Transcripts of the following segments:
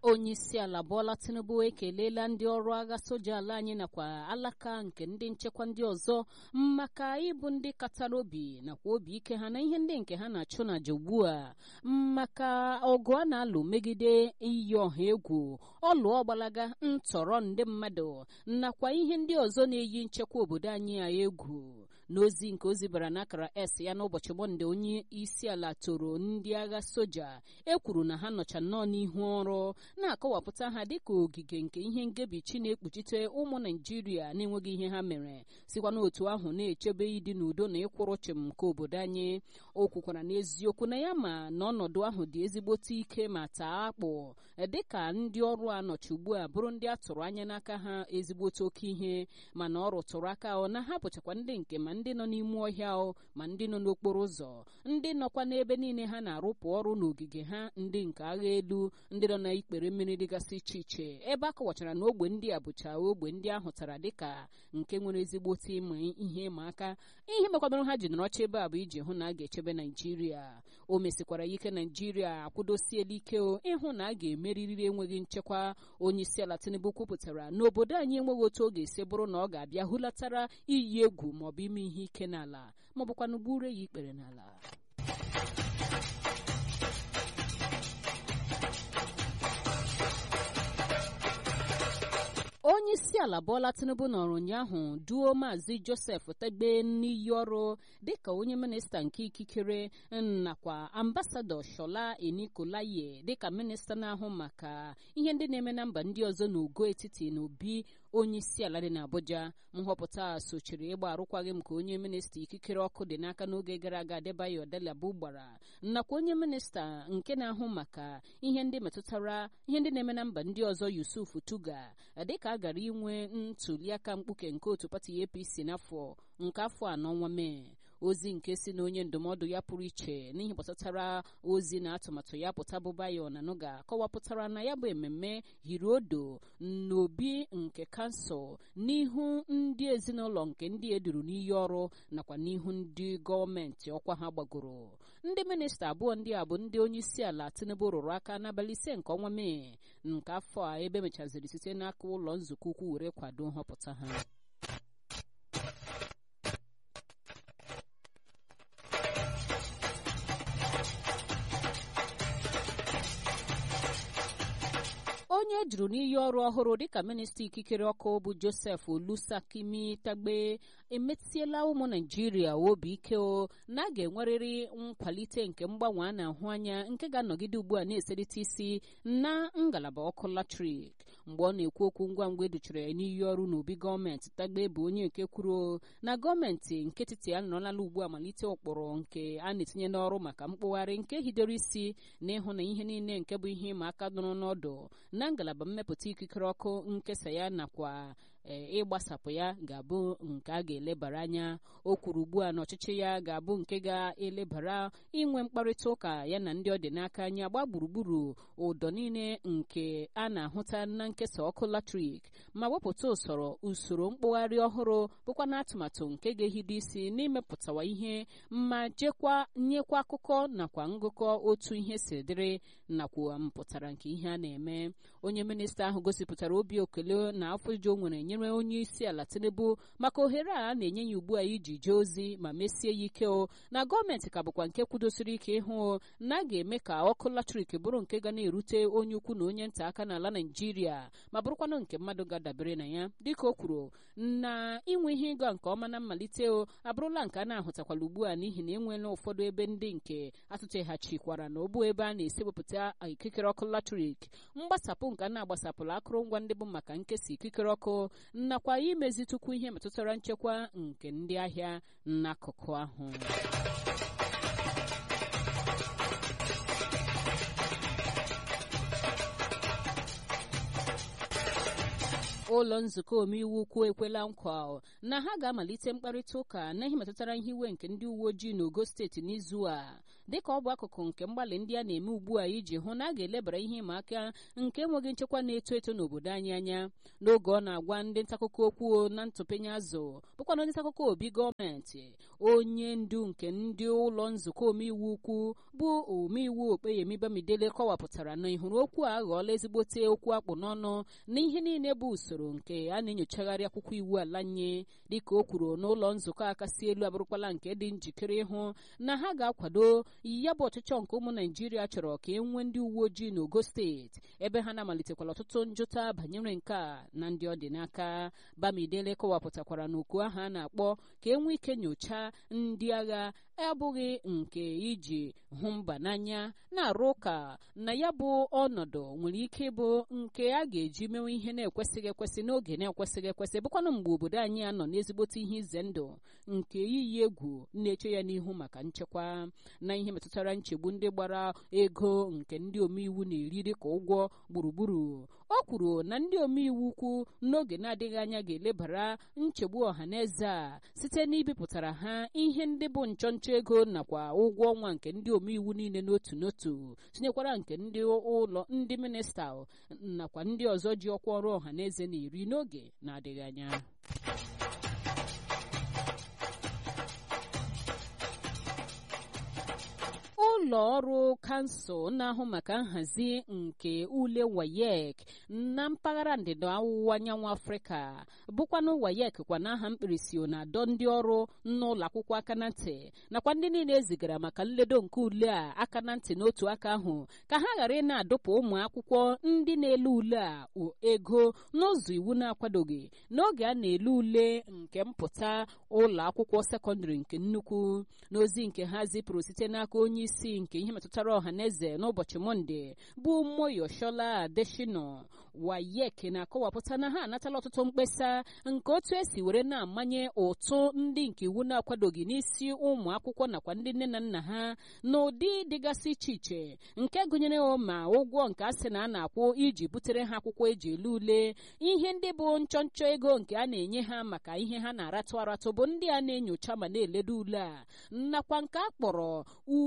onye isi ala Bola Tinubu ekelela ndị ọrụ agha soja ala anyị nakwa alaka nke ndị nchekwa ndị ọzọ maka ịbụ ndị katara obi nakwa obi ike ha na ihe ndị nke ha na-achụ n'aja ugbu a maka ọgụ a na-alụ megide iyi ọha egwu ọlụọ gbalaga ntọrọ ndị mmadụ nakwa ihe ndị ọzọ na-eyi nchekwa obodo anyị a egwu n'ozi nke ozi bara n'akara s ya n'ụbọchị mọnde onye isi ala toro ndị agha soja e kwuru na ha nọcha nnọọ n'ihu ọrụ na-akọwapụta ha dịka ogige nke ihe ngebichi na-ekpuchite ụmụ naijiria na-enweghị ihe ha mere sikwa n'otu ahụ na-echebe ịdị n'udo na ịkwụrụ chịm nke obodo anyị o kwukwara n'eziokwu na ya ma na ọnọdụ ahụ dị ezigbote ike ma taa akpụ dịka ndị ọrụ a nọchi ugbu a bụrụ ndị a tụrụ anya n'aka ha ezigbote oke ihe mana ọ rụtụrụ aka ọ na ha bụchakwa ndị nke ma ndị nọ n'ime ọhịa o ma ndị nọ n'okporo ụzọ ndị nọkwa n'ebe niile ha na-arụpụ ọrụ n'ogige ha ndị nke agha elu ndị nọ n'ikpere mmiri dịgasị iche iche ebe a kọwachara na ogbe ndị a bụcha ogbe ndị ahụtara dịka nke nwere ezigbote ịma ihe ịma aka ihe mekwadoro ha ji nọrọcha ebe a bụ iji hụ na a ga-echebe naijiria o mesikwara ike naijiria akwụdosiela ike ịhụ na a ga-emerịrị enweghị nchekwa onye isi ala tinubu kwupụtara na obodo anyị enweghị otu ọ ga-esi bụrụ na ọ ga-abịa hulatara iyi egwu maọbụ ime ihe ike n'ala maọbụkwanụ gburu ya ikpere n'ala onye isi ala Bola Tinubu nọrọ ụnyaahụ duo maazị Joseph Tegbe n'iyi ọrụ dịka onye minista nke ikikere nakwa ambasadọ Shola Enikolaye dịka minista na-ahụ maka ihe ndị na-eme na mba ndị ọzọ n'ugo etiti na obi onye isi ala dị n'Abuja nhọpụta sochiri ịgba arụkwaghị m ka onye minista ikikere ọkụ dị n'aka n'oge gara aga Adebayo Delabu gbara nakwa onye minista nke na-ahụ maka ihe ndị metụtara ihe ndị na-eme na mba ndị ọzọ Yusuf Tuga dịka a gara inwe ntuliaka mkpuke nke otu pati APC n'afọ nke afọ anọ nwa Mee ozi nke si na onye ndụmọdụ ya pụrụ iche n'ihe gbasatara ozi na atụmatụ ya pụta bụ Bayo na Nuga kọwapụtara na ya bụ ememme hiri odo n'obi nke kansụl n'ihu ndị ezinụlọ nke ndị eduru n'iyi ọrụ nakwa n'ihu ndị gọọmenti ọkwa ha gbagoro ndị minista abụọ ndị a bụ ndị onye isi ala Tinubu rụrụ aka n'abalị ise nke ọnwa Mee nke afọ a ebe mechaziri site n'aka ụlọ nzukọ ukwu were kwado nhọpụta ha onye ejuru n'iyi ọrụ ọhụrụ dịka minista ikikere ọkụ bụ Joseph Olusakimi Tagbe emetiela ụmụ Naijiria obi ike o na a ga-enwerịrị nkwalite nke mgbanwe a na-ahụ anya nke ga-anọgide ugbu a na-eselite isi na ngalaba ọkụ latrik mgbe ọ na-ekwu okwu ngwa ngwa educhara ya n'iyi ọrụ n'obi gọọmenti Tagbe bụ onye nke kwuru na gọọmenti nke etiti anọrọla ugbu a malite ụkpụrụ nke a na-etinye n'ọrụ maka mkpụgharị nke hidoro isi na ịhụ na ihe niile nke bụ ihe ịma aka nọrọ n'ọdụ na ngalaba mmepụta ikikere ọkụ nkesa ya nakwa ịgbasapụ ya ga-abụ nke a ga-elebara anya o kwuru ugbu a na ọchịchị ya ga-abụ nke ga-elebara inwe mkparịta ụka ya na ndị ọ dị n'aka anya gba gburugburu ụdọ niile nke a na-ahụta na nkesa ọkụ latrik ma wepụta usoro usoro mkpụgharị ọhụrụ bụkwa na atụmatụ nke ga-ehido isi n'imepụtawa ihe ma jekwa nyekwa akụkọ nakwa ngụkọ otu ihe si dịrị nakwa mpụtara nke ihe a na-eme onye minista ahụ gosipụtara obi okele na afọ iju o nwere nyere onye isi ala Tinubu maka ohere a na-enye ya ugbu a iji jee ozi ma mesie ya ike o na gọọmenti ka bụkwa nke kwudosiri ike ịhụ na a ga-eme ka ọkụ latrik bụrụ nke ga na-erute onye ukwu na onye nta aka n'ala Naijiria ma bụrụkwanụ nke mmadụ ga-adabere na ya dịka o kwuru na inwe ihe ịga nke ọma na mmalite o abụrụla nke a na-ahụtakwala ugbu a n'ihi na enweela ụfọdụ ebe ndị nke atụteghachikwara na obu ebe a na-esi wepụta ikikere ọkụ latrik mgbasapụ nke a na-agbasapụla akụrụngwa ndị bụ maka nkesa ikikere ọkụ nakwa imezitukwu ihe metụtara nchekwa nke ndị ahịa n'akụkụ ahụ ụlọ nzukọ omeiwu ukwu ekwela nkwa na ha ga-amalite mkparịta ụka na ihe metụtara ihe iwe nke ndị uwe ojii n'ogo steeti n'izu a dịka ọ bụ akụkụ nke mgbalị ndị a na-eme ugbu a iji hụ na a ga-elebara ihe ịma aka nke enweghị nchekwa na-eto eto n'obodo anyị anya n'oge ọ na-agwa ndị ntakụkọ okwu na ntụpenye azụ bụkwana ndị ntakụkọ obi gọọmenti onye ndu nke ndị ụlọ nzukọ omeiwu ukwu bụ omeiwu okpeyemi bamidele kọwapụtara na ịhụrụ okwu a aghọọla ezigbote okwu akpụ n'ọnụ na ihe niile bụ usoro nke a na-enyochagharị akwụkwọ iwu ala nye dịka o kwuru n'ụlọ nzukọ akasị elu abụrụkwala nke dị njikere ịhụ na ha ga-akwado ya bụ ọchịchọ nke ụmụ naijiria chọrọ ka e nwee ndị uwe ojii n'ogo steeti ebe ha na-amalitekwala ọtụtụ njụta banyere nke a na ndị ọ dị n'aka bamidele kọwapụtakwara n'okwu ahụ a na-akpọ ka e nwee ike nyochaa ndị agha abụghị nke iji hụ mba n'anya na-arụ ụka na ya bụ ọnọdụ nwere ike ịbụ nke a ga-eji mewe ihe na-ekwesịghị ekwesị n'oge na-ekwesịghị ekwesị bụkwanụ mgbe obodo anyị anọ n'ezigbote ihe ize ndụ nke iyi egwu na-eche ya n'ihu maka nchekwa na ihe metụtara nchegbu ndị gbara ego nke ndị omeiwu na-eri dịka ụgwọ gburugburu o kwuru na ndị omeiwu ukwu n'oge na-adịghị anya ga-elebara nchegbu ọha na eze a site n'ibipụtara ha ihe ndị bụ nchọnchọ ego nakwa ụgwọ ọnwa nke ndị omeiwu niile n'otu n'otu tinyekwara nke ndị ụlọ ndị minista nakwa ndị ọzọ ji ọkwa ọrụ ọha na eze na-eri n'oge na-adịghị anya ụlọ ọrụ kansụl na-ahụ maka nhazi nke ule wayek na mpaghara ndịda ọwụwa anyanwụ afrịka bụkwanụ wayek kwa n'aha mkpirisi na-adọ ndị ọrụ n'ụlọ akwụkwọ aka na ntị nakwa ndị niile ezigara maka nledo nke ule a aka na ntị n'otu aka ahụ ka ha ghara ị na-adụpụ ụmụ akwụkwọ ndị na-ele ule a ego n'ụzọ iwu na-akwadoghị n'oge a na-ele ule nke mpụta ụlọ akwụkwọ sekọndịrị nke nnukwu n'ozi nke ha zipụrụ site n'aka onye isi nke ihe metụtara ọha na eze n'ụbọchị mọnde bụ moyoshola adeshino wayek na-akọwapụta na ha anatala ọtụtụ mkpesa nke otu esi were na-amanye ụtụ ndị nke iwu na-akwadoghị n'isi ụmụ akwụkwọ nakwa ndị nne na nna ha n'ụdị dịgasị iche iche nke gụnyere ma ụgwọ nke a sị na a na-akwụ iji butere ha akwụkwọ eji ele ule ihe ndị bụ nchọnchọ ego nke a na-enye ha maka ihe ha na-aratụ aratụ bụ ndị a na-enyocha ma na-eledo ule a nakwa nke a kpọrọ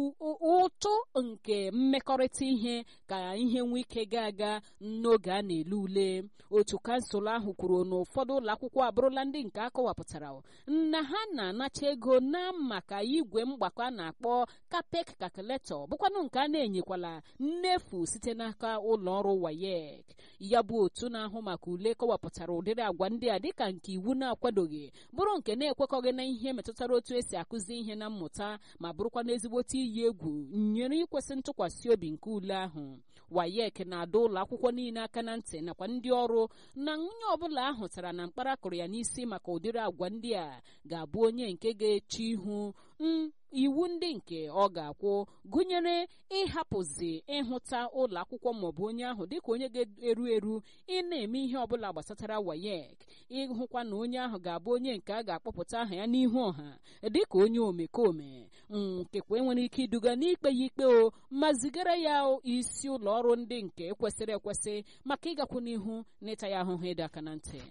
ụtụ nke mmekọrịta ihe ka ihe nwee ike gaa aga n'oge a na-ele ule otu kansụl ahụ kwuru na ụfọdụ ụlọ akwụkwọ abụrụla ndị nke akọwapụtara na ha na-anacha ego na maka igwe mgbakọ a na-akpọ kapek kalkuletọ bụkwanụ nke a na-enyekwala nnefu site n'aka ụlọ ọrụ wayek ya bụ otu na-ahụ maka ule kọwapụtara ụdịrị agwa ndị a dịka nke iwu na-akwadoghị bụrụ nke na-ekwekọghị na ihe metụtara otu esi akụzi ihe na mmụta ma bụrụkwa n'ezigbote iyi egwu nyere ikwesị ntụkwasị obi nke ule ahụ wayek na-adọ ụlọ akwụkwọ niile aka na ntị nakwa ndị ọrụ na onye ọbụla ahụtara na mkpara kụrụ ya n'isi maka ụdịrị agwa ndị a ga-abụ onye nke ga-eche ihu iwu ndị nke ọ ga-akwụ gụnyere ịhapụzi ịhụta ụlọ akwụkwọ maọbụ onye ahụ dịka onye ga-eru eru ị na-eme ihe ọbụla gbasatara wayek ịhụkwa na onye ahụ ga-abụ onye nke a ga-akpọpụta aha ya n'ihu ọha dịka onye omekome nkekwa enwere ike iduga n'ikpe ya ikpe o ma zigara ya isi ụlọ ọrụ ndị nke kwesịrị ekwesị maka ịgakwu n'ihu n'ịta ya ahụhụ ịdọ aka na ntị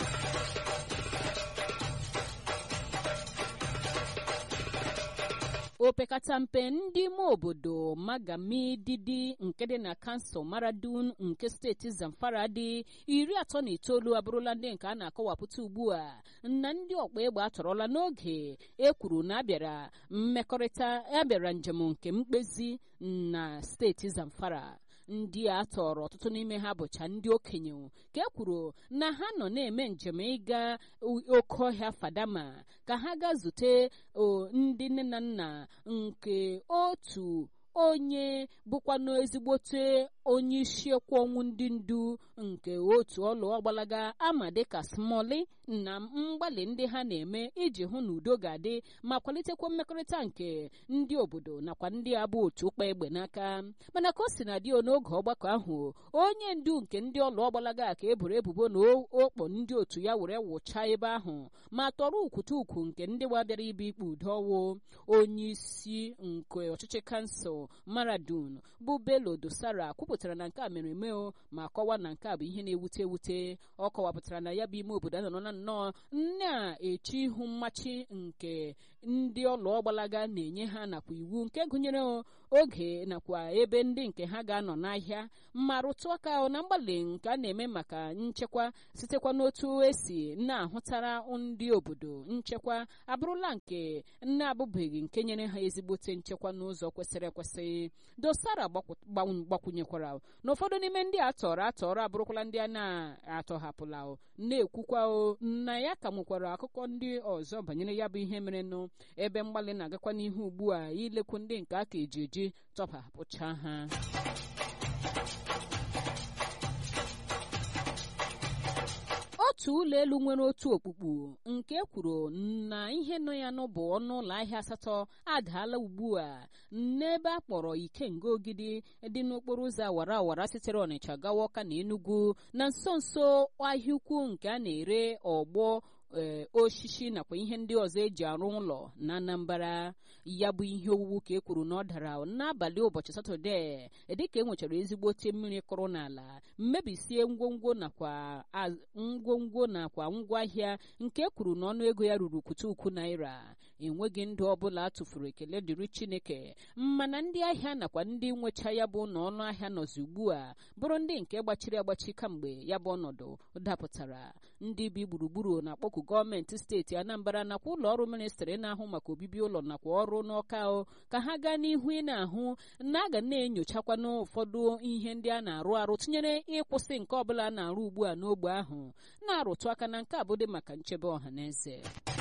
opekata mpe ndị ime obodo magami didi nke dị na kansụl maradun nke steeti zamfara dị iri atọ na itoolu abụrụla ndị nke a na-akọwapụta ugbu a na ndị ọkpa egbe atọrọla n'oge e kwuru na abịara mmekọrịta abịara njem nke mkpezi na steeti zamfara ndị a tọrọ ọtụtụ n'ime ha bụcha ndị okenye ka e kwuru na ha nọ na-eme njem ịga oke ọhịa fadama ka ha gaa zute ndị nne na nna nke otu onye bụkwanụ ezigbote onye isi ekwu ọnwụ ndị ndu nke otu ọlụ ọgbalaga ama dịka smoli na mgbalị ndị ha na-eme iji hụ na udo ga-adị ma kwalitekwa mmekọrịta nke ndị obodo nakwa ndị abụ otu ụkpa egbe n'aka mana ka o si na dio n'oge ọgbakọ ahụ onye ndu nke ndị ọlụ ọgbalaga ka eboro ebubo na okpo ndị otu ya were wụchaa ebe ahụ ma tọrọ ukwute ukwu nke ndị gbabịara ibe ikpe udo ọwụ onye isi nke ọchịchị kansụl maradun bụ belo dosara kwupụtara na nke a mere eme ma kọwaa na nke a bụ ihe na-ewute ewute ọ kọwapụtara na ya bụ ime obodo anọ na nnọọ na-eche ihu mmachi nke ndị ọlụ ọgbalaga na-enye ha nakwa iwu nke gụnyere oge nakwa ebe ndị nke ha ga-anọ n'ahịa ma rụtụ aka na mgbalị nke a na-eme maka nchekwa sitekwa n'otu esi na-ahụtara ndị obodo nchekwa abụrụla nke na-abụbeghị nke nyere ha ezigbote nchekwa n'ụzọ kwesịrị ekwesị dosara gbakwunyekwara na ụfọdụ n'ime ndị a tọrọ atọrọ abụrụkwala ndị a na-atọhapụla na-ekwukwa na ya ka nwekwara akụkọ ndị ọzọ banyere ya bụ ihe merenụ ebe mgbalị na-agakwa n'ihu ugbu a ilekwu ndị nke aka eji eji tọpụcha ha otu ụlọ elu nwere otu okpukpu nke kwuru na ihe nọ ya n'ụbụ ọnụ ụlọ ahịa asatọ adaala ugbu a n'ebe a kpọrọ ikenga ogidi dị n'okporo ụzọ awara awara sitere ọnịcha gawa ọka na enugu na nso nso ahịa ukwu nke a na-ere ọgbọ osisi nakwa ihe ndị ọzọ eji arụ ụlọ na anambra ya bụ ihe owuwu ka e kwuru na ọ dara n'abalị ụbọchị satọde dịka e nwechara ezigbote mmiri kụrụ n'ala mmebisie ngwongwo nakwa ngwongwo nakwa ngwaahịa nke e kwuru na ọnụ ego ya ruru kwutukwu naira enweghị ndụ ọbụla a tụfuru ekele dịrị chineke mana ndị ahịa nakwa ndị nwecha ya bụ na ọnụ ahịa nọzi ugbu a bụrụ ndị nke gbachiri agbachi kamgbe ya bụ ọnọdụ dapụtara ndị bi gburugburu na-akpọku gọọmenti steeti anambra nakwa ụlọ ọrụ ministrị na-ahụ maka obibi ụlọ nakwa ọrụ n'ọka ka ha gaa n'ihu ị na-ahụ na a ga na-enyochakwa n'ụfọdụ ihe ndị a na-arụ arụ tinyere ịkwụsị nke ọbụla a na-arụ ugbu a n'ogbe ahụ na-arụtụ aka na nke abụdị maka nchebe ọha na eze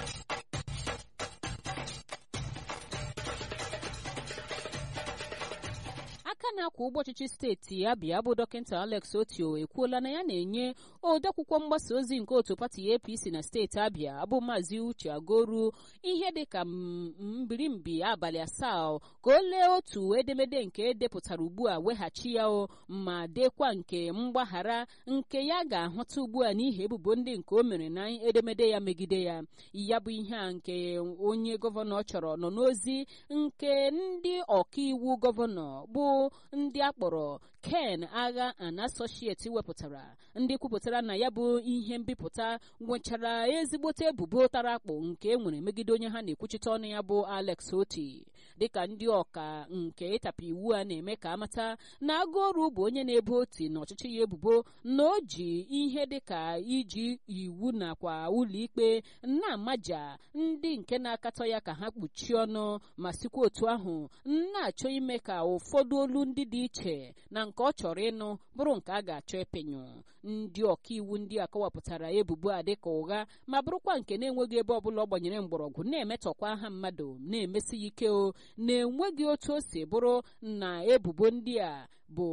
aka na-akwa ụgbọ ọchịchị steeti abịa bụ dọkịta alex otio ekwuola na ya na-enye odeakwụkwọ mgbasa ozi nke otu pati apc na steeti abịa bụ maazị uche agoru ihe dịka mbirimbi abalị asaa ka o lee otu edemede nke edepụtara ugbu a weghachi ya o ma dekwa nke mgbaghara nke ya ga-ahụta ugbu a n'ihi ebubo ndị nke o mere na edemede ya megide ya ya bụ ihe a nke onye gọvanọ chọrọ nọ n'ozi nke ndị ọkaiwu gọvanọ bụ ndị akpọrọ ken agha and associate wepụtara ndị kwupụtara na ya bụ ihe mbipụta nwechara ezigbote ebubo tara akpụ nke e nwere megide onye ha na-ekwuchite ọnụ ya bụ alex oti dịka ndị ọka nke ịtapụ iwu a na-eme ka amata na agụoru bụ onye na-ebo oti na ọchịchị ya ebubo na o ji ihe dịka iji iwu nakwa ụlọikpe na-amaja ndị nke na-akatọ ya ka ha kpuchie ọnụ ma sikwa otu ahụ na-achọ ime ka ụfọdụ olu ndị dị iche na nke ọ chọrọ ịnụ bụrụ nke a ga-achọ ịpịnyụ ndị ọkaiwu ndị a kọwapụtara ebubo a dịka ụgha ma bụrụkwa nke na-enweghị ebe ọbụla ọ gbanyere mgbọrọgwụ na-emetọkwa aha mmadụ na-emesi ya ike o na-enweghị otu o si bụrụ na ebubo ndị a bụ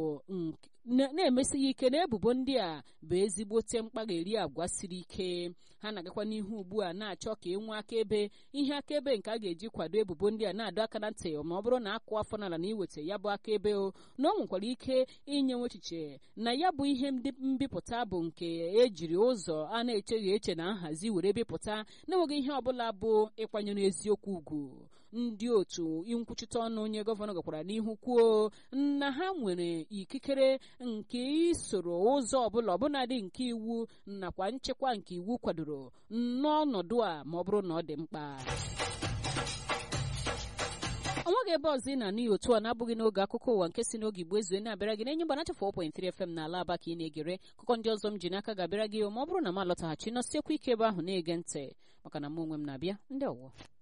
na-emesi ya ike na ebubo ndị a bụ ezigbote mkpagheri agwa siri ike ha na-agakwa n'ihu ugbu a na-achọ ka e nwee akaebe ihe akaebe nke a ga-eji kwado ebubo ndị a na-adọ aka na ntị ma ọ bụrụ na akụ afọ n'ala na iweta ya bụ akaebe o na ọ nwekwara ike inye echiche na ya bụ ihe mbipụta bụ nke ejiri ụzọ a na-echeghị eche na nhazi were bipụta na-enweghị ihe ọbụla bụ ịkwanyere eziokwu ugwu ndị otu nkwuchite ọnụ onye gọvanọ gakwara n'ihu kwuo na ha nwere ikikere nke isoro ụzọ ọbụla ọbụnadị nke iwu nakwa nchekwa nke iwu kwadoro n'ọnọdụ a ma ọ bụrụ na ọ dị mkpa onweghị ebe ọzọ ị na-anụ ya otu a na-abụghị n'oge akụkọ ụwa nke si n'oge igbo ezue na-abịara gị na-enye mgbanacha 4.3 FM na ala aba ka ị na-egere akụkọ ndị ọzọ m ji n'aka ga-abịara gị ma ọ bụrụ na m alọtaghachi nọsiekwa ike ebe ahụ na-ege ntị maka na mụ onwe m na-abịa ndị ọwụwa